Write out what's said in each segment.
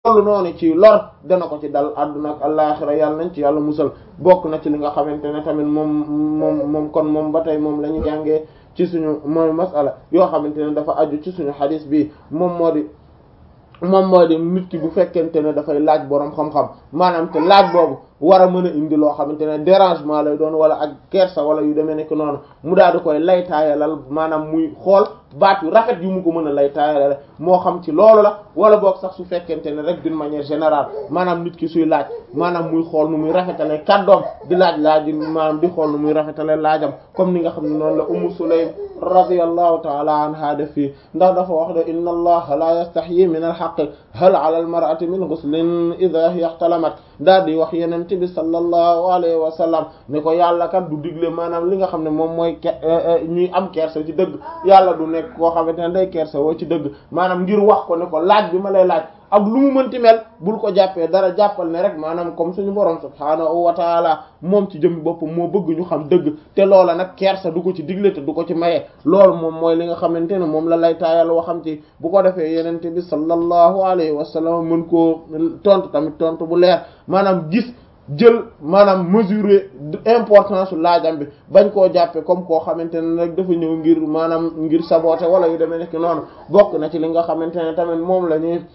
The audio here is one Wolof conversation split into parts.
loolu noonu ci lor dana ko ci dal àdduna ak àllaaxira yàlla nañ ci yàlla musal bokk na ci li nga xamante ne tamit moom moom moom kon moom ba tey moom la ñu jàngee ci suñu mooy masala yoo xamante ne dafa aju ci suñu xadis bi moom moo di moom moo di nit ki bu fekkente ne dafay laaj boroom xam-xam maanaam te laaj boobu war a mën a indi loo xamante ne dérangement lay doon wala ak kersa wala yu demee nekk noonu mu daal di koy lay taayalal maanaam muy xool baat yu rafet yu mu ko mën a lay taayalal moo xam ci loolu la wala boog sax su fekkente ne rek d'une manière générale maanaam nit ki suy laaj maanaam muy xool nu muy rafetale kàddoom di laaj laaj maanaam di xool nu muy rafetale laajam comme ni nga xam ne noonu la Ummu Sulaym radiyallahu ta'ala anha def fii ndax dafa wax de inna allaha la yastahyi min al-haqq hal ala al-mar'ati min ghuslin idha hiya ihtalamat daal di wax yenente bi sallallahu alayhi wa sallam ne ko yàlla kat du digle maanaam li nga xam ne moom mooy ñuy am kersa ci dëgg yàlla du nekk koo xamante ne day kersa woo ci dëgg maanaam ngir wax ko ne ko laaj bi ma lay laaj ak lu mu mënti mel bul ko jàppee dara jàppal ne rek maanaam comme suñu borom subhaanahu wa taala moom ci jëmmi boppam moo bëgg ñu xam dëgg te loola nag kersa du ko ci digle te du ko ci maye loolu moom mooy li nga xamante ne moom la lay taayal waxam ci bu ko defee yenente bi sallallahu alayhi wa sallam mën koo tontu tamit tontu bu leer maanaam gis jël maanaam mesurer importance su laajam bi bañ koo jàppe comme koo xamante ne rek dafa ñëw ngir maanaam ngir saboter wala yu demee nekk noonu bokk na ci li nga xamante ne tamit moom la ñuy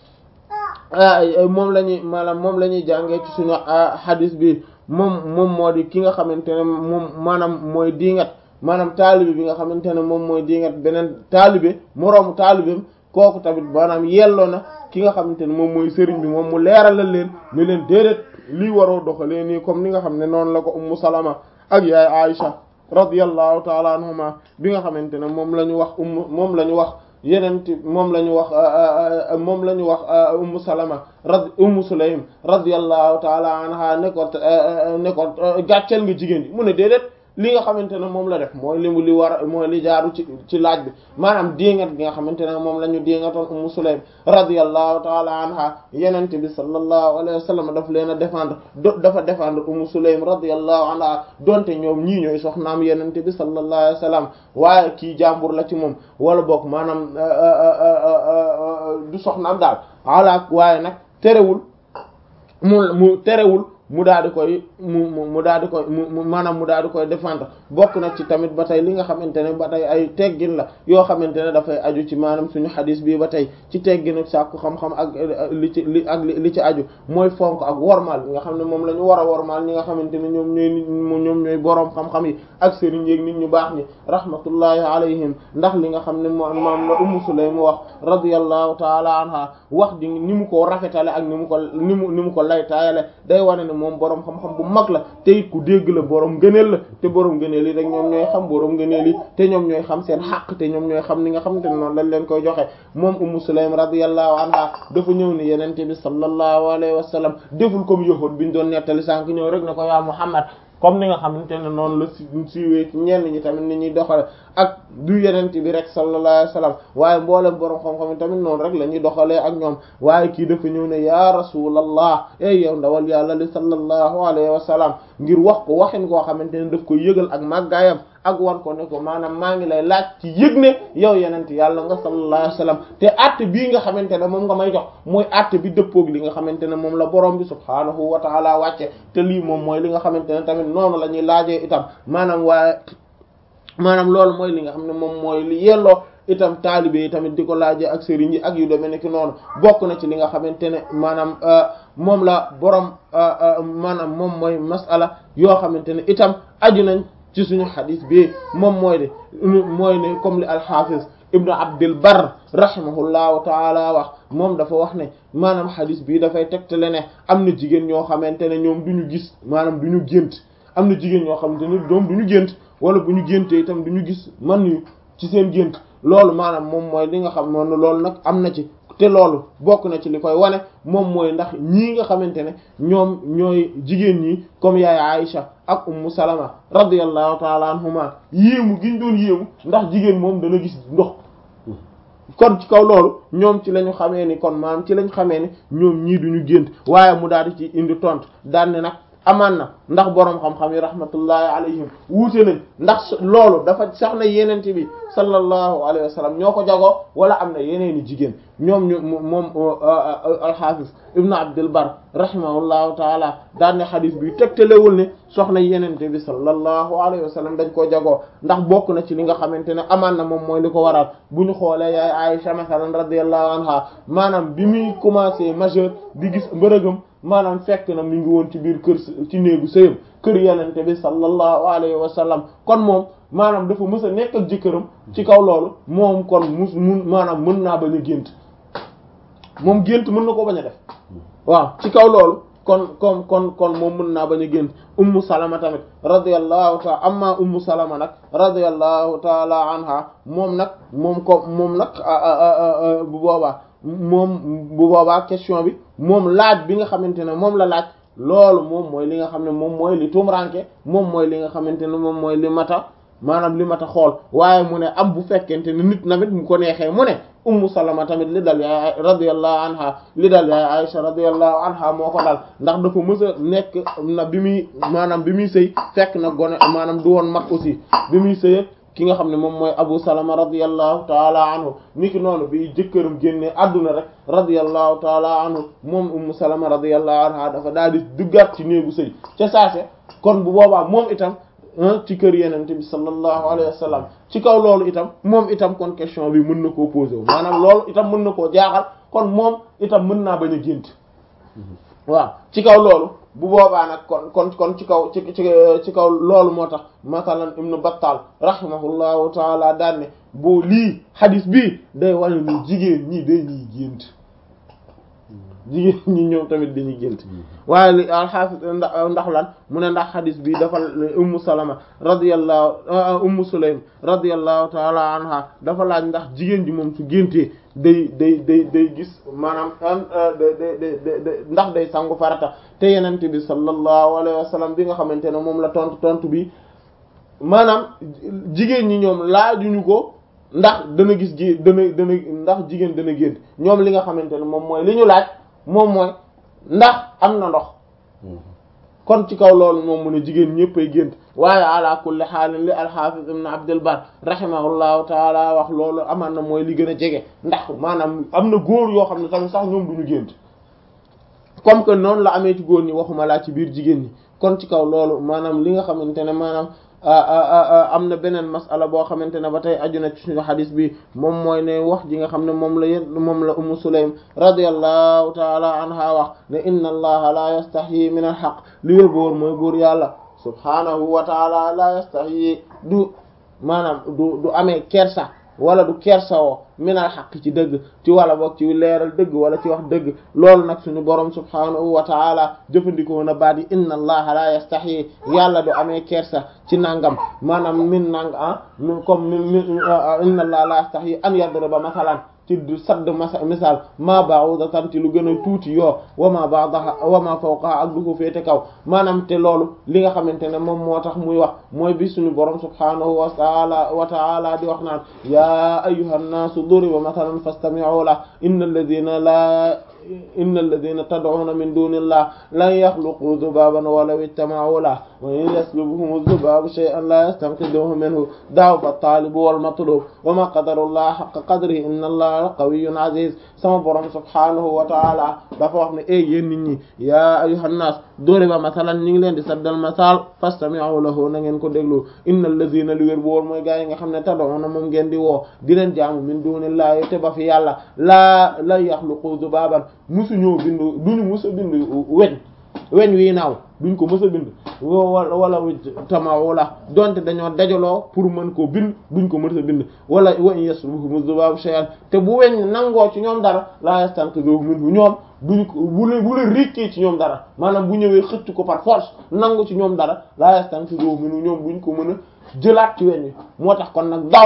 moom la ñuy maanaam moom la ñuy jàngee ci suñu hadis bi moom moom moo di ki nga xamante ne moom maanaam mooy diingat maanaam taalibe bi nga xamante ne moom mooy diingat beneen taalibe moroomu taalibeem kooku tamit maanaam yelloo na ki nga xamante ne moom mooy sëriñ bi moom mu leeralal leen ne leen déedéet lii waroo doxalee nii comme ni nga xam ne noonu la ko ummu salama ak yaay Aisha radiyallahu taala anhuma bi nga xamante ne moom la ñu wax ummu moom la ñu wax yeneen moom la ñu wax moom la ñu wax ummu salama rad ummu sulaym radiyallahu taala anha ne ko ne ko gàcceel nga jigéen ji mu ne déedéet li nga xamante ne moom la def mooy li mu li war mooy li jaaru ci ci laaj bi maanaam diingat gi nga xamante ne moom la ñu diingatoon ummu sulaym radiyallahu taala anha yenente bi sallallahu alayhi wa sallam daf leen a défendre dafa défendre ummu sulaym radiyallahu anha donte ñoom ñii ñooy soxnaam yenente bi sallallahu alayhi wa sallam waaye kii jàmbur la ci moom wala boog maanaam du soxnaam daal ala waaye nag terewul mu mu terewul mu daal di koy mu mu daal di koy mu maanaam mu daal di koy défendre bokk na ci tamit ba tey li nga xamante ne ba tey ay teggin la yoo xamante ne dafay aju ci maanaam suñu xadis bii ba tey ci teggin ak sàkku xam-xam ak li ci li ak li ci aju mooy fonk ak wormaal li nga xam ne moom la ñu war a wormaal ñi nga xamante ne ñoom ñooy nit ñoom ñooy boroom xam-xam yi ak sëriñ yeeg nit ñu baax ñi rahmatullahi alayhim ndax li nga xam ne moom moom la Ummu Sulaym wax radiyallahu taala anha wax di ni mu ko rafetale ak ni mu ko ni mu ni mu ko laytaayale day wane ne moom boroom xam-xam bu mag la te it ku dégg la boroom gëneel la te boroom gëneel yi rek ñoom ñooy xam boroom gëneel yi te ñoom ñooy xam seen xaq te ñoom ñooy xam ni nga xamante ne noonu lañ leen koy joxe moom Ummu Sulaym radiyallahu anha dafa ñëw ni yenente bi sallallahu alayhi wa sallam deful comme yahud biñ doon nettali sànk ñëw rek ne ko yaa Muhammad comme ni nga xamante ne noonu la si siiwee ci ñenn ñi tamit ni ñuy doxale ak du yenente bi rek sallallahu alayhi wa sallam waaye mboolem boroom xam-xam yi tamit noonu rek la ñuy doxalee ak ñoom waaye kii dafa ñëw ne ya rasulallah ey yow ndawal yàlla li sallallahu alayhi wa sallam ngir wax ko waxin koo xamante ne daf ko yëgal ak màggaayam ak wan ko ne ko maanaam maa ngi lay laaj ci yëg ne yow yenent yàlla nga sallallahu alayhi wa sallam te àtte bii nga xamante ne moom nga may jox mooy àtte bi dëppoog li nga xamante ne moom la borom bi subhaanahu wa taala wàcce te lii moom mooy li nga xamante ne tamit noonu la ñuy laajee itam maanaam waaye maanaam loolu mooy li nga xam ne moom mooy li yelloo itam taalibe yi tamit di ko laajee ak sëriñ yi ak yu demee nekk noonu bokk na ci li nga xamante ne maanaam moom la borom maanaam moom mooy masala yoo xamante ne itam aju nañ ci suñu xadis bi moom mooy de mooy ne comme li alxafiz ibnu abdil bar rahimahullahu taala wax moom dafa wax ne maanaam xadis bii dafay tegtale ne am na jigéen ñoo xamante ne ñoom du ñu gis maanaam du ñu gént am na jigéen ñoo xamante ne ñoom du ñu gént wala bu ñu géntee itam du ñu gis man yu ci seen gént loolu maanaam moom mooy li nga xam noonu loolu nag am na ci te loolu bokk na ci li koy wane moom mooy ndax ñii nga xamante ne ñoom ñooy jigéen ñi comme yaay Aïcha ak ummu salama radiyallahu taala anhuma yéemu giñ doon yéemu ndax jigéen moom dana gis ndox kon ci kaw loolu ñoom ci lañu xamee ni kon maanaam ci lañ xamee ni ñoom ñii duñu gént waaye mu daal di ci indi tontu daan ne nag amaan na ndax boroom xam-xam yi rahmatullahi alayhim wuute nañ ndax loolu dafa sax na yenente bi sallallahu alayhi wa sallam ñoo ko jagoo wala am na yeneeni jigéen ñoom ñu moom alxaafis ibnu abdul bar rahimahullahu taala daan ne xadis bi tegtalewul ne soxna yenente bi sallallahu alayhi wa sallam dañ koo jagoo ndax bokk na ci li nga xamante ne amaan na moom mooy li ko waral bu ñu xoolee yaay Aisha masalan radiyallahu anha maanaam bi muy commencé majeur di gis mbërëgam maanaam fekk na mi ngi woon ci biir kër ci néegu sëyam kër yenente bi sallallahu alayhi wa sallam kon moom maanaam dafa mës a nekk ak jëkkëram ci kaw loolu moom kon mus mun maanaam mën naa bañ a gént moom gént mën na ko bañ a def waaw ci kaw loolu kon kon kon kon moom mën naa bañ a gént ummu salama tamit radiyallahu taala amma ummu salama nag radiyallahu taala anha moom nag moom ko moom nag bu boobaa moom bu boobaa question bi moom laaj bi nga xamante ne moom la laaj loolu moom mooy li nga xam ne moom mooy li tumranke moom mooy li nga xamante ne moom mooy li mata maanaam li mata xool waaye mu ne am bu fekkente ne nit namit mu ko neexee mu ne ummu salama tamit li dal yaay radiyallahu anha li dal yaay aisha radiyallahu anha moo ko dal ndax dafa mës a nekk na bi muy maanaam bi muy sëy fekk na gone maanaam du woon mag aussi bi muy sëy ki nga xam ne moom mooy abu salama radiyallahu taala anhu niki noonu bi jëkkëram génne adduna rek radiyallahu taala anhu moom ummu salama radiyallahu anha dafa daal di duggaat ci néegu sëy ca saase kon bu boobaa moom itam ci kër yenente bi sallallahu alayhi wa sallam ci kaw loolu itam moom itam kon question bi mën na koo posé wu maanaam loolu itam mën na koo jaaxal kon moom itam mën naa bañ a gént waaw ci kaw loolu bu boobaa nag kon kon kon ci kaw ci ci ci kaw loolu moo tax masalan ibnu battal rahimahullahu taala daan ne boo lii hadis bii day wane ni jigéen ñi dañuy gént jigéen ñi ñoom tamit dañuy gént waaye li alxaafis ndax ndax lan mu ne ndax xadis bi dafa ummu salama radiyallahu ummu sulaym radiyallahu taala anha dafa laaj ndax jigéen ji moom su géntee day day day day gis maanaam day day day ndax day sangu farata te yenente bi sallallahu alayhi wa sallam bi nga xamante ne moom la tontu tontu bi maanaam jigéen ñi ñoom laajuñu ko ndax dana gis ji dana dana ndax jigéen dana gént ñoom li nga xamante ne moom mooy li ñu laaj moom mooy ndax am na ndox kon ci kaw loolu moom mu ne jigéen ñëpp ay gént waaye ala kulli xaalin li alxaafis ibn abdul bar rahimahullahu taala wax loolu amaan na mooy li gën a jege ndax maanaam am na góor yoo xam ne tamit sax ñoom duñu gént comme que noonu la amee ci góor ñi waxuma laa ci biir jigéen ñi kon ci kaw loolu maanaam li nga xamante ne maanaam am na beneen masala boo xamante ne ba tey aju na ci suñu xadis bi moom mooy ne wax ji nga xam ne moom la yén moom la ummu sulaym radiyallahu taala anha wax ne inna allaha la yastahyi min al haqq li wér boor mooy buur yàlla subhanahu wa taala la yastahyi du maanaam du du amee kersa wala du kersawoo minal xaq ci dëgg ci wala boog ci leeral dëgg wala ci wax dëgg loolu nag suñu borom subhanahu wa taala jëfandikoo na baat yi inna allaha la yastahi yàlla du amee kersa ci nangam maanaam min nang ah comme min inna allaha la yastahi an yadriba masalan ci du sadd masa misaal ma ba'udatan ci lu gën a tuuti yoo wa ma ba'daha wa ma fawqaha ak du ko féete kaw maanaam te loolu li nga xamante ne moom moo tax muy wax mooy bi suñu borom subhanahu wa ta'ala wa ta'ala di wax naan ya ayyuhan nasu duriba mathalan fastami'u lahu innal ladhina la innal ladhina tad'una min dunillah lan yakhluqu dhubaban walaw ijtama'u lahu wa in yaslubuhum dhubabu shay'an la yastanqidhuhu minhu da'fa at-talib wal matlub wa ma qadarullaha haqqa qadrihi inna allaha qawiyyun aziz sama borom subhanahu wa ta'ala dafa wax ne ey yéen nit ñi ya ayyuhan nas duriba mathalan ñi ngi leen di saddal masal fastami'u lahu na ngeen ko déglu innal ladhina li wér bu wóor mooy gaa yi nga xam ne tad'una moom ngeen di woo di leen jaamu min dunillahi te ba fi yàlla laa la yakhluqu dhubaban musu ñoo bindu duñu musa bindu weñ weñ wii naaw duñ ko mës a bind wala wala tamaw la donte dañoo dajaloo pour mën koo bind duñ ko mës a bind wala wa in yaslubuhum dhubabu shay'an te bu weñ nangoo ci ñoom dara la yastanqidhuhu minhu ñoom duñ ko bu la bu la rékkee ci ñoom dara maanaam bu ñëwee xëcc ko par force nangu ci ñoom dara la yastanqidhuhu minhu ñoom duñ ko mën a jëlaat ci weñ wi moo tax kon nag daaw fa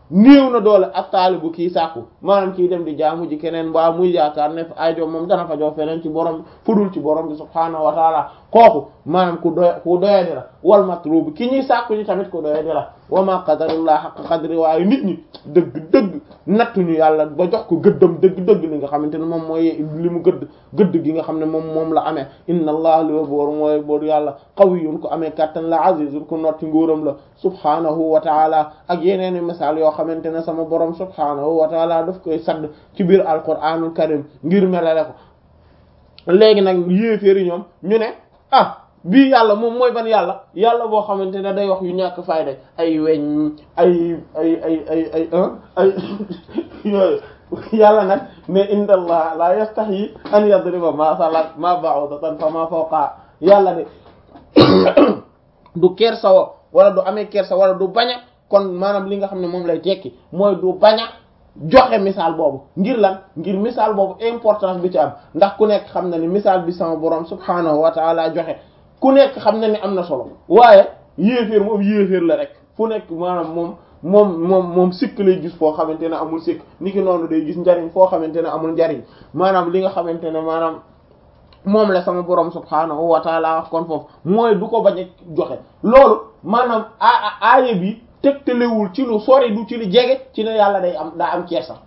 néew na doole ak taalibu kii sàkku maanaam kii dem di jaamu ji keneen mbaa muy yaakaar ne aajo moom dana fa jox feneen ci borom fudul ci borom bi subhaanahu wa taala kooku maanaam ku doy ku doyadi la wal matlubu ki ñuy sàkku ñi tamit ku doyadi la wa ma qadarullah haqq qadri waaye nit ñi dëgg dëgg nattuñu yàlla ba jox ko gëddam dëgg dëgg li nga xamante ne moom mooy li mu gëdd gëdd gi nga xam ne moom moom la amee inna allah li wa boor mooy boor yàlla qawiyyun ko amee kattan la azizun ko notti nguuram la subhaanahu wa taala ak yeneeni misaal yoo xamante ne sama borom subhaanahu wa taala daf koy sadd ci biir alquraanul karim ngir melale ko léegi nag yéeféeri ñoom ñu ne ah bii yàlla moom mooy ban yàlla yàlla boo xamante ne day wax yu ñàkk fayda ay weñ ay ay ay ay ay ay yooyu yàlla nag mais inda allah la yastahi an yadriba masalan ma ba'udatan fa ma fawqa yàlla de du kersa wo wala du amee kersa wala du baña kon maanaam li nga xam ne moom lay tekki mooy du baña joxe misaal boobu ngir lan ngir misaal boobu importance bi ci am ndax ku nekk xam na ni misaal bi sama borom subhanahu wa ta'ala joxe ku nekk xam na ni am na solo waaye yéeféer moom yéeféer la rek fu nekk maanaam moom moom moom moom sikk lay gis foo xamante ne amul sikk ni ki noonu day gis njariñ foo xamante ne amul njariñ maanaam li nga xamante ne maanaam moom la sama borom subhaanahu wa taala wax kon foofu mooy du ko bañ a joxe loolu maanaam a aaya bi tegtalewul ci lu sori du ci lu jege ci ne yàlla day am daa am kersa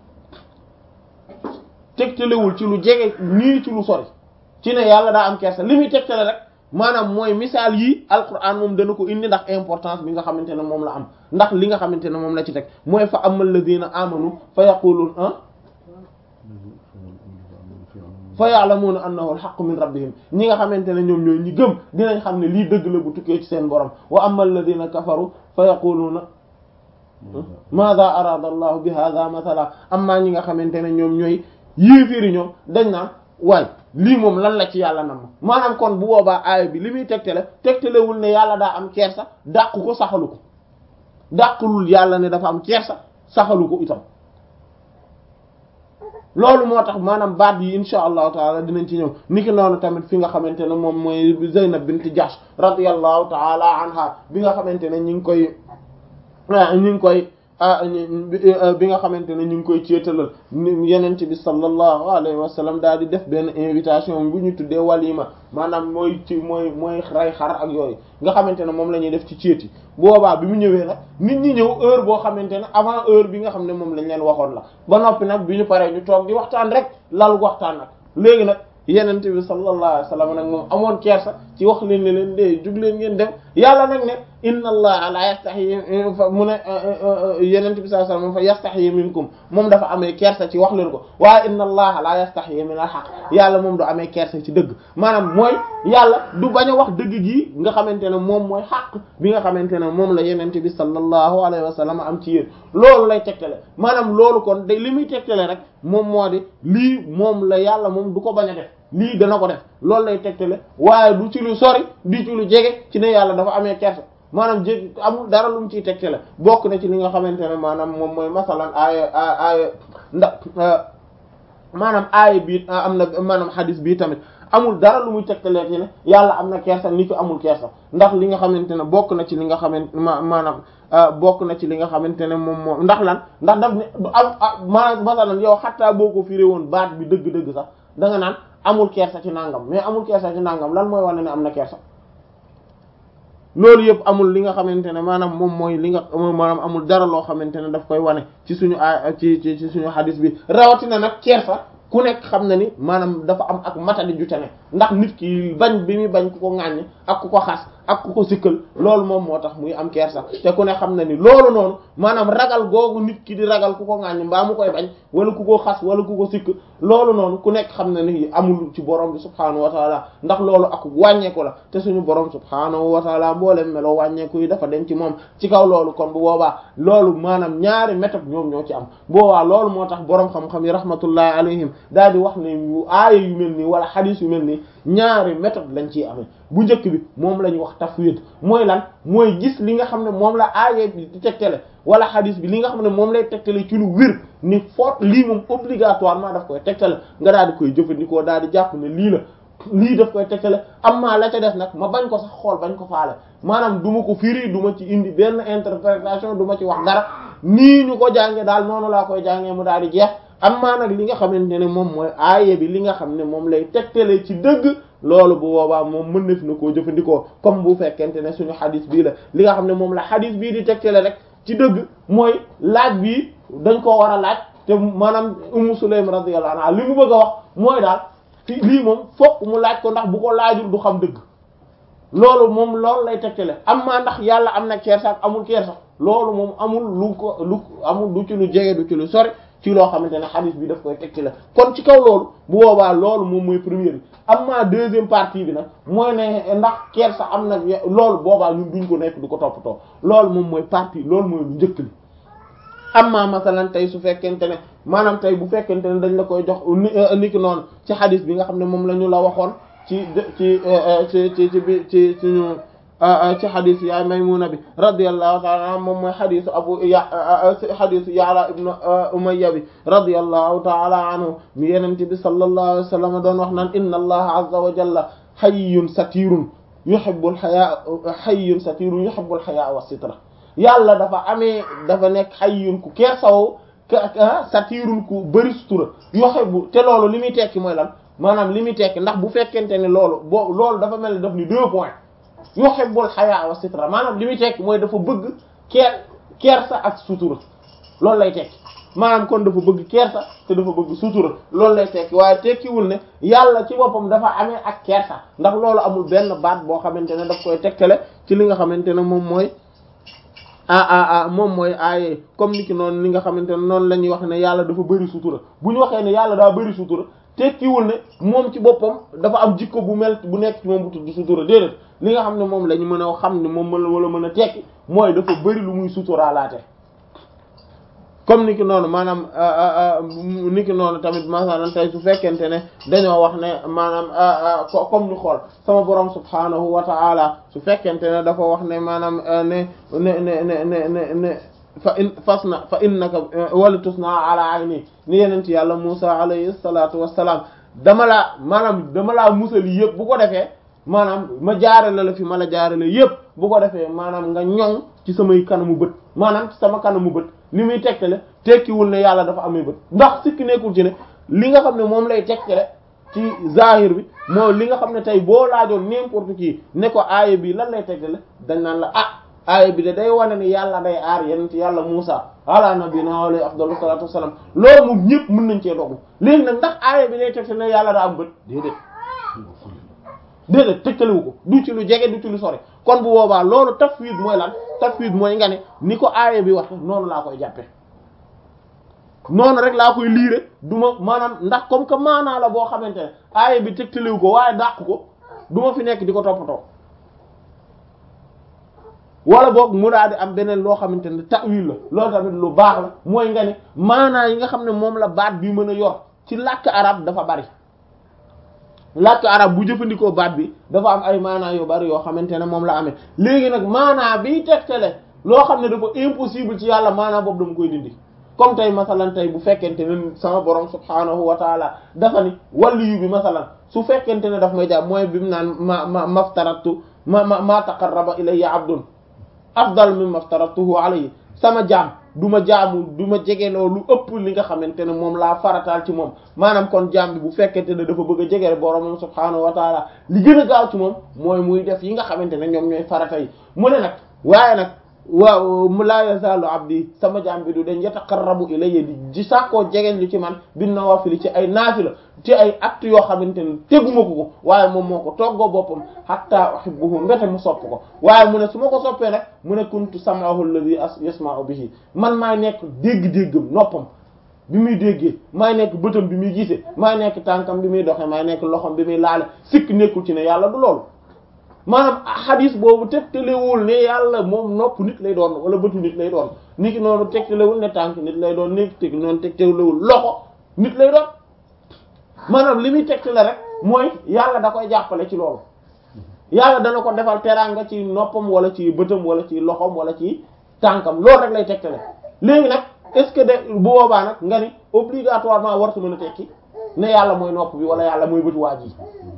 tegtalewul ci lu jege nii ci lu sori ci ne yàlla daa am kersa li muy tegtale rek maanaam mooy misaal yii alquran moom dana ko indi ndax importance bi nga xamante ne moom la am ndax li nga xamante ne moom la ci teg mooy fa amal ladina amanu fa yaqulun ah fa ya'lamuna annahu al-haqqu min rabbihim ñi nga xamante ne ñoom ñooy ñi gëm dinañ xam ne lii dëgg la bu tukkee ci seen borom wa amal ladina kafaru fa yaquluna maada arada allahu bi hadha mathala amma ñi nga xamante ne ñoom ñooy yéeféeri ñoom dañ naan waay lii moom lan la ci yàlla nam maanaam kon bu boobaa aaya bi li muy tegtale tegtalewul ne yàlla daa am kersa dàqu ko saxalu ko dàqulul yàlla ne dafa am kersa saxalu ko itam loolu moo tax maanaam baat yi insha allahu taala dinañ ci ñëw niki noonu tamit fi nga xamante ne moom mooy Zaynab bint Jahsh radiyallahu taala anha bi nga xamante ne ñu ngi koy ñu ngi koy bi nga xamante ne ñu ngi koy ceetalal yenente bi sallallahu alayhi wa sallam daal di def benn invitation bu ñu tuddee walima maanaam mooy ci mooy mooy ray xar ak yooyu nga xamante ne moom la ñuy def ci ceeti boobaa bi mu ñëwee nag nit ñi ñëw heure boo xamante ne avant heure bi nga xam ne moom lañ leen waxoon la ba noppi nag bi ñu paree ñu toog di waxtaan rek lal waxtaan nag léegi nag yenente bi sallallahu alayhi wa sallam nag moom amoon kersa ci wax leen ne leen de jug leen ngeen dem yàlla nag ne inna allaha la yastahi mu ne yenente bi sallallahu alayhi wa sallam fa yastahi minkum moom dafa amee kersa ci wax leen ko waaye inna allaha la yastahi min al haqq yàlla moom du amee kersa ci dëgg maanaam mooy yàlla du bañ a wax dëgg gi nga xamante ne moom mooy xaq bi nga xamante ne moom la yenente bi sallallahu alayhi wa sallam am ci yéen loolu lay tegtale maanaam loolu kon day li muy tegtale rek moom moo di lii moom la yàlla moom du ko bañ a def lii dana ko def loolu lay tegtale waaye du ci lu sori di ci lu jege ci ne yàlla dafa amee kersa maanaam jég amul dara lu mu ciy tegtale bokk na ci li nga xamante ne maanaam moom mooy masalan aaya aaya ndax maanaam aaya bii am na maanaam xadis bii tamit amul dara lu muy tegtalee ci ne yàlla am na kersa ni ko amul kersa ndax li nga xamante ne bokk na ci li nga xamante ma maanaam bokk na ci li nga xamante ne moom moom ndax lan ndax daf ne du am maanaam masalan yow xattaa boo ko firé woon baat bi dëgg-dëgg sax da nga naan amul kersa ci nangam mais amul kersa ci nangam lan mooy wane ne am na kersa loolu yëpp amul li nga xamante ne maanaam moom mooy li nga maanaam amul dara loo xamante ne daf koy wane ci suñu a ci ci ci suñu xadis bi rawatina nag kersa ku nekk xam na ni maanaam dafa am ak matadi ju ne ndax nit ki bañ bi muy bañ ku ko ŋàññ ak ku ko xas ak ku ko sikkal loolu moom moo tax muy am kersa te ku ne xam na ni loolu noonu maanaam ragal googu nit ki di ragal ku ko ŋàññ mbaa mu koy bañ wala ku ko xas wala ku ko sikk loolu noonu ku nekk xam na ni amul ci borom bi subhaanahu wa taala ndax loolu ak wàññeeku la te suñu borom subhaanahu wa taala mboolem meloo wàññeeku yi dafa dem ci moom ci kaw loolu kon bu boobaa loolu maanaam ñaari méthode ñoom ñoo ci am boobaa loolu moo tax borom xam-xam yi rahmatullahi alayhim daal di wax ne yu aaya yu mel nii wala xadiis yu mel nii ñaari méthode lañ ciy amee bu njëkk bi moom la ñuy wax tafwid mooy lan mooy gis li nga xam ne moom la aaya bi di tegtale wala xadiis bi li nga xam ne moom lay tegtale ci lu wér ni foot lii moom obligatoirement daf koy tegtale nga daal di koy jëfandikoo daal di jàpp ne lii la lii daf koy tegtale amma la ca def nag ma bañ ko sax xool bañ ko faale maanaam du ma ko firi du ma ci indi benn interprétation du ma ci wax dara nii ñu ko jànge daal noonu laa koy jàngee mu daal di jeex amma nag li nga xamante ne moom mooy aaye bi li nga xam ne moom lay tegtale ci dëgg loolu bu boobaa moom mën na fi na koo jëfandikoo comme bu fekkente ne suñu xadis bii la li nga xam ne moom la xadis bii di tegtale rek ci dëgg mooy laaj bi dañ koo war a laaj te maanaam Ummu Sulaym radiyallahu anha li mu bëgg a wax mooy daal fi lii moom fokk mu laaj ko ndax bu ko laajul du xam dëgg loolu moom loolu lay tegtale amma ndax yàlla am na kersa ak amul kersa loolu moom amul lu ko lu amul du ci lu jege du ci lu sori ci loo xamante ne xadis bi daf koy tegtale kon ci kaw loolu bu boobaa loolu moom mooy première bi amma deuxième partie bi nag mooy ne ndax kersa am na loolu boobaa ñun duñ ko nekk du ko toppatoo loolu moom mooy partie loolu mooy lu njëkk li amma masalan tey su fekkente ne maanaam tey bu fekkente ne dañ la koy jox ni ki noonu ci xadis bi nga xam ne moom la ñu la waxoon ci ci ci ci ci bi ci suñu ci xadis yaay Maymuna bi radiyallahu ta'ala anha moom mooy xadisu abu ya xadisu Ya'la ibn Umayya bi radiyallahu ta'ala anhu mi yenente bi sallallahu alayhi wa sallam doon wax naan inna allaha azza wa jalla hayyun satirun yuhibbul haya hayyun satirun yuhibbul haya wa sitra yàlla dafa amee dafa nekk hayyun ku kersaw satirun ku bëri sutura yuhibbu te loolu li muy tekki mooy lan maanaam li muy tekki ndax bu fekkente ne loolu boo loolu dafa mel ni daf ni deux points yuhibbul haya wa sitra maanaam li muy tekki mooy dafa bëgg keer kersa ak sutura loolu lay tekki maanaam kon dafa bëgg kersa te dafa bëgg sutura loolu lay tekki waaye tekkiwul ne yàlla ci boppam dafa amee ak kersa ndax loolu amul benn baat boo xamante ne daf koy tegtale ci li nga xamante ne moom mooy ah ah ah moom mooy aaye comme ni ki noonu li nga xamante ne noonu la ñuy wax ne yàlla dafa bëri sutura bu ñu waxee ne yàlla daa bëri sutura tekkiwul ne moom ci boppam dafa am jikko bu mel bu nekk ci moom bu tudd sutura déedéet li nga xam ne moom la ñu mën a xam ne moom mën wala mën a tekki mooy dafa bëri lu muy suturaalaate comme ni ki noonu maanaam ni ki noonu tamit masalan tey su fekkente ne dañoo wax ne maanaam comme ñu xool sama borom subhanahu wa ta'ala su fekkente ne dafa wax ne maanaam ne ne ne ne ne ne ne fa in fas na fa innaka wala tus na ala ayni ni yenent yàlla Musa alayhi salatu wassalam dama laa maanaam dama laa musal yëpp bu ko defee maanaam ma jaarale la fi ma la jaarale yëpp bu ko defee maanaam nga ñoŋ ci samay kanamu bët maanaam ci sama kanamu bët li muy tegtale tekkiwul ne yàlla dafa amee bët ndax sikki nekkul ci ne li nga xam ne moom lay tegtale ci zahir bi moo li nga xam ne tey boo laajoon n'importe qui ne ko aaya bi lan lay tegtale dañ naan la ah aaya bi de day wane ni yàlla day aar yenent yàlla Musa ala nabina alayhi afdalu salatu wassalam loolu moom ñëpp mën nañ cee dogu léegi nag ndax aaya bi day tegtale ne yàlla daa am bët déedéet déedéet tëkkaliwu ko du ci lu jege du ci lu sori kon bu boobaa loolu tafwid mooy lan tafwid mooy nga ne ni ko aaya bi waxe noonu laa koy jàppe noonu rek laa koy liire du ma maanaam ndax comme que maanaa la boo xamante ne aaya bi tëkkaliwu ko waaye dàq ko du ma fi nekk di ko toppatoo wala boog mu daal di am beneen loo xamante ne ta'wil la loolu tamit lu baax la mooy nga ne maanaa yi nga xam ne moom la baat bi mën a yor ci làkk arab dafa bari làkk arab bu jëfandikoo baat bi dafa am ay maanaa yu bari yoo xamante ne moom la amee léegi nag maanaa biy tegtale loo xam ne dafa impossible ci yàlla maanaa boobu dama koy dindi comme tey masalan tey bu fekkente ne sama borom subhaanahu wa taala dafa ni waliyu bi masalan su fekkente ne daf may jàpp mooy bi mu naan ma ma maftaratu ma ma ma taqarraba ilayya abdun afdal mimma aftaratuhu alayhi sama jaam du ma jaamu du ma jegeloo lu ëpp li nga xamante ne moom laa farataal ci moom maanaam kon jaam bi bu fekkente ne dafa bëgg a jegele boromam subhaanahu wa taala li gën a gaaw ci moom mooy muy def yi nga xamante ne ñoom ñooy farata yi mu ne nag waaye nag waaw mu laa yazaalu abdi sama jaam bi du dañ yataqarrabu ilayya di di sàkkoo jegeen lu ci man bin nawaafil ci ay naafila ci ay acte yoo xamante ne teguma ko ko waaye moom moo ko toggoo boppam hatta uhibbuhu mbete mu sopp ko waaye mu ne su ma ko soppee nag mu ne kuntu sam'ahu alladhi yasma'u bihi man maay nekk dégg-déggam noppam bi muy déggee maay nekk bëtam bi muy gisee maay nekk tànkam bi muy doxee maay nekk loxom bi muy laale sikk nekkul ci ne yàlla du loolu maanaam xadis boobu tegtalewul ne yàlla moom nopp nit lay doon wala bëtu nit lay doon nit ki noonu tegtalewul ne tànk nit lay doon nit ki noonu tegtalewul loxo nit lay doon maanaam li muy tegtale rek mooy yàlla da koy jàppale ci loolu yàlla dana ko defal teraanga ci noppam wala ci bëtam wala ci loxom wala ci tànkam loolu rek lay tegtale léegi nag est-ce que de bu boobaa nag nga ni obligatoirement wartu mën a tekki ne yàlla mooy nopp bi wala yàlla mooy bëtu waa ji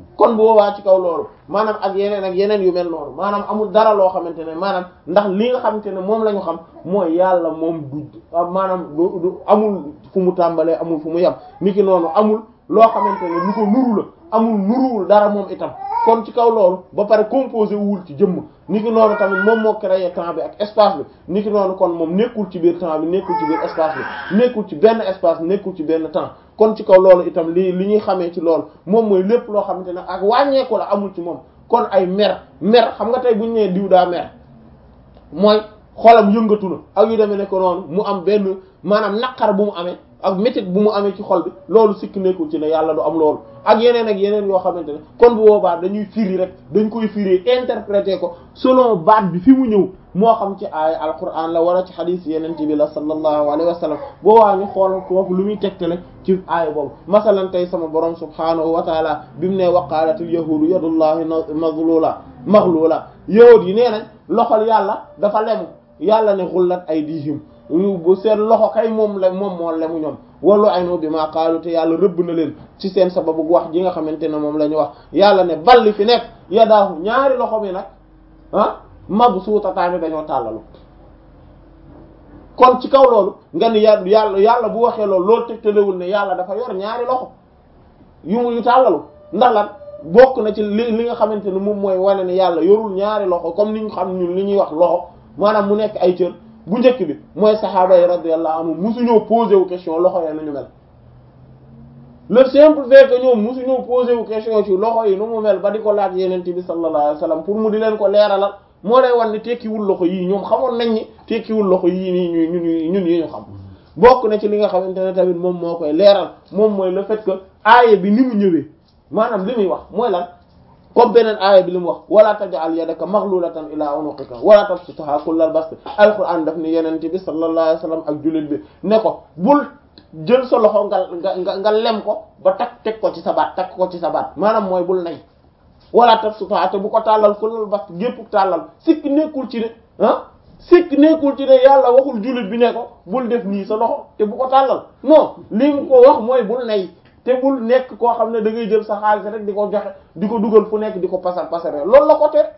kon bu boobaa ci kaw loolu maanaam ak yeneen ak yeneen yu mel noonu maanaam amul dara loo xamante ne maanaam ndax li nga xamante ne moom la ñu xam mooy yàlla moom du maanaam du du amul fu mu tàmbalee amul fu mu yem niki noonu amul loo xamante ne lu ko nuru la amul nuruwul dara moom itam kon ci kaw loolu ba pare composé wul ci jëmm niki noonu tamit moom moo créé temps bi ak espace bi niki noonu kon moom nekkul ci biir temps bi nekkul ci biir espace bi nekkul ci benn espace nekkul ci benn temps kon ci kaw loolu itam li li ñuy xamee ci loolu moom mooy lépp loo xamante ne ak wàññeeku la amul ci moom kon ay mer mer xam nga tey bu ñu nee diw daa mer mooy xolam yëngatu na ak yu demee ne ko noonu mu am benn maanaam naqar bu mu amee ak métit bu mu amee ci xol bi loolu sikk nekkul ci ne yàlla du am loolu ak yeneen ak yeneen yoo xamante ne kon bu boobaa dañuy firi rek dañ koy firi interpréter ko selon baat bi fi mu ñëw moo xam ci aaya alquran la wala ci xadiis yeneen bi la sallallahu alayhi wa sallam boobaa ñu xool foofu lu muy tegtale ci aaya boobu masalan tey sama borom subhaanahu wa taala bi mu ne waqaalatil yahudu yadullahi mazlula maghlula yahud yi nee nañ loxol yàlla dafa lemu yàlla ne xullat aydihim bu seen loxo kay moom la moom moo lemu ñoom wallu ayno bi maa qaalu te yàlla rëbb na leen ci seen sababu wax ji nga xamante ne moom la ñu wax yàlla ne balli fi nekk yadaahu ñaari loxo bi nag ah mabsuutataani dañoo tàllalu kon ci kaw loolu nga ni yàlla yàlla bu waxee loolu loolu tegtalewul ne yàlla dafa yor ñaari loxo yu mu yu tàllalu ndax lan bokk na ci li li nga xamante ne moom mooy wane ne yàlla yorul ñaari loxo comme ni ñu xam ñun li ñuy wax loxo maanaam mu nekk ay cër bu njëkk bi mooy saxaaba yi radiyallahu anhum musuñoo posé wu question loxo yi nañu mel le simple fait que ñoom musuñoo posé wu question ci loxo yi nu mu mel ba di ko laaj yeneen bi sallallahu alayhi wasallam pour mu di leen ko leeralal moo lay wan ne tekkiwul loxo yii ñoom xamoon nañ ni tekkiwul loxo yii nii ñu ñun ñun yi ñu xam bokk na ci li nga xamante ne tamit moom moo koy leeral moom mooy le fait que aaya bi ni mu ñëwee maanaam li muy wax mooy lan comme beneen aaya bi li mu wax wala taj'al yadaka maghlulatan ila unuqika wala tabsutha kullal bast alquran daf ni yenente bi sallallahu alayhi wasallam ak jullit bi ne ko bul jël sa loxo nga nga nga lem ko ba takk teg ko ci sa baat takk ko ci sa baat maanaam mooy bul nay wala tabsutha te bu ko tàllal kullal bast gépp tàllal sikk nekkul ci ne ah sikk nekkul ci ne yàlla waxul jullit bi ne ko bul def nii sa loxo te bu ko tàllal non li mu ko wax mooy bul nay te bul nekk koo xam ne da ngay jël sa xaalis rek di ko joxe di ko dugal fu nekk di ko pasar pasare loolu la ko tere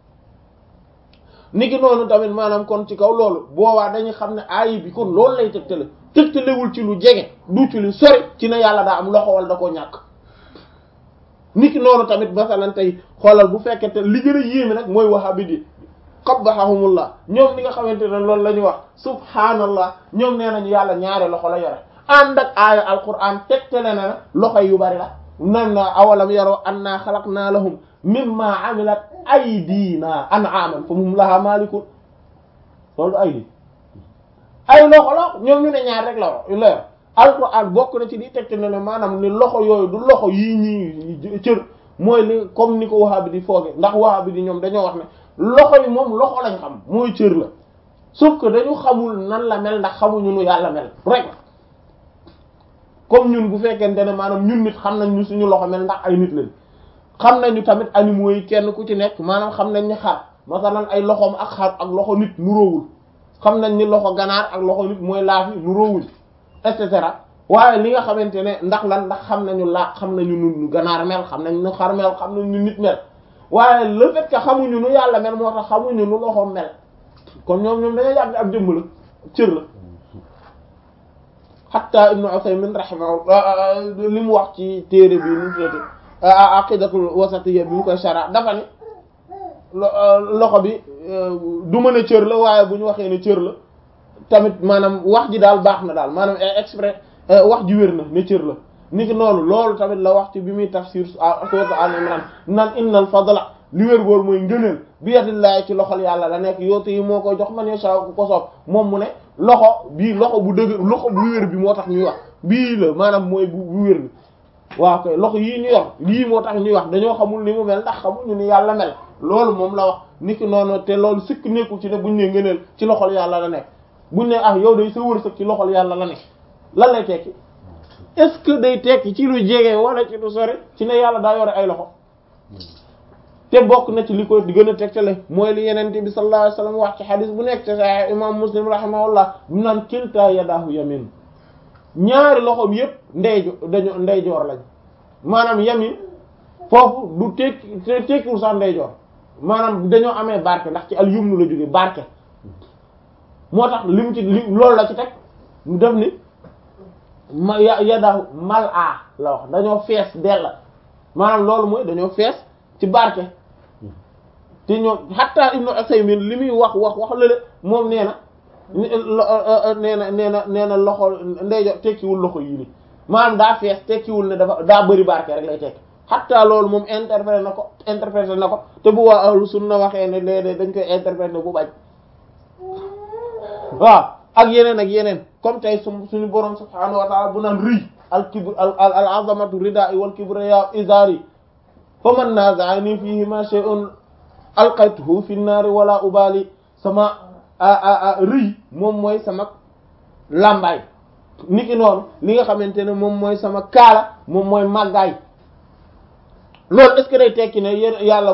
niki noonu tamit maanaam kon ci kaw loolu boobaa dañuy xam ne ayi bi kon loolu lay tegtale tegtalewul ci lu jege du ci lu sori ci ne yàlla daa am loxo wala da ko ñàkk niki noonu tamit masalan tey xoolal bu fekkee te li gën a yéeme nag mooy wahabi di qabbahahumullah ñoom ni nga xamante ne loolu la ñuy wax subhanallah ñoom nee nañu yàlla ñaari loxo la yore ànd ak aaya alquran tegtale na loxo yu bari la nan na awalam yaroo anna xalaqna lahum mimma amilat aydina an'aman fa hum laha malikun loolu aydi ay loxo la ñoom ñu ne ñaar rek la la yor alquran bokk na ci di tegtale ne maanaam ni loxo yooyu du loxo yii ñii cër mooy li comme ni ko wahabi di fooge ndax wahabi di ñoom dañoo wax ne loxo yi moom loxo lañ xam mooy cër la sauf que dañu xamul nan la mel ndax xamuñu nu yàlla mel rek comme ñun bu fekkente ne maanaam ñun nit xam nañ ñu suñu loxo mel ndax ay nit lañ xam nañu tamit animaux yi kenn ku ci nekk maanaam xam nañ ni xar masalan ay loxoom ak xar ak loxo nit nuróowul xam nañ ni loxo ganaar ak loxo nit mooy laafi nuróowul et cetera waaye li nga xamante ne ndax lan ndax xam nañu laa xam nañu nu ganaar mel xam nañ nu xar mel xam nañ nu nit mel waaye le fait que xamuñu nu yàlla mel moo tax xamuñu nu loxo mel kon ñoom ñoom dañoo yàgg ab jëmm la cër la hatta ibnu Usaymin rahimahullah li mu wax ci téere bi nu tuddati aqidatul wasatiyya bi mu koy shara dafa ni loxo bi du mën a cër la waaye bu ñu waxee ne cër la tamit maanaam wax ji daal baax na daal maanaam exprès wax ji wér na ne cër la ni ki noonu loolu tamit la wax ci bi muy tafsir sourate Al Imran nan innal fadla li wér boor mooy ngëneel bi yadillahi ci loxol yàlla la nekk yoote yi moo koy jox man yasha ku ko soob moom mu ne loxo bii loxo bu dëgg loxo bu wér bi moo tax ñuy wax bii la maanaam mooy bu bu wér bi waaw koy loxo yii ñu yor lii moo tax ñuy wax dañoo xamul ni mu mel ndax xamuñu ni yàlla mel loolu moom la wax niki noonu te loolu sikk nekkul ci ne buñ ne ngëneel ci loxol yàlla la nekk buñ ne ah yow day sa wërsëg ci loxol yàlla la nekk lan lay tekki est-ce que day tekki ci lu jege wala ci lu sori ci ne yàlla daa yore ay loxo te bokk na ci li koy di gën a tegtale mooy li yenente bi sallallahu alayhi wasallam wax ci xadis bu nekk te sahih imam muslim rahimahullah bu naan kilta yadahu yamin ñaari loxoom yépp ndeyjo dañu ndeyjoor lañ maanaam yamin foofu du tekki tekkiwul sax ndeyjoor maanaam dañoo amee barke ndax ci al yumnu la jóge barke moo tax li mu ci li loolu la ci teg mu def ni ma ya yadahu mal a la wax dañoo fees dell maanaam loolu mooy dañoo fees ci barke te ñoom hatta ibnu Usaymin li muy wax wax wax lële moom nee na nee na nee na nee na loxo ndeyjoor tekkiwul loxo yii ni maanaam daa fees tekkiwul ne dafa daa bëri barke rek lay tekki hatta loolu moom interprété na ko interprété na ko te bu waa ahlu sunna waxee ne léeg dañ koy interprété bu bañ waaw ak yeneen ak yeneen comme tey su suñu borom subhaanahu wa ta'ala bu naan rëy al kibr al al azamatu rida'i wal kibriya izari fa man naza'ani fihi ma shay'un alqaytuhu fi an-nar wala ubali sama rëy moom mooy sama làmbaay niki noonu li nga xamante ne moom mooy sama kaala moom mooy màggaay loolu est-ce que day tekki ne yéen yàlla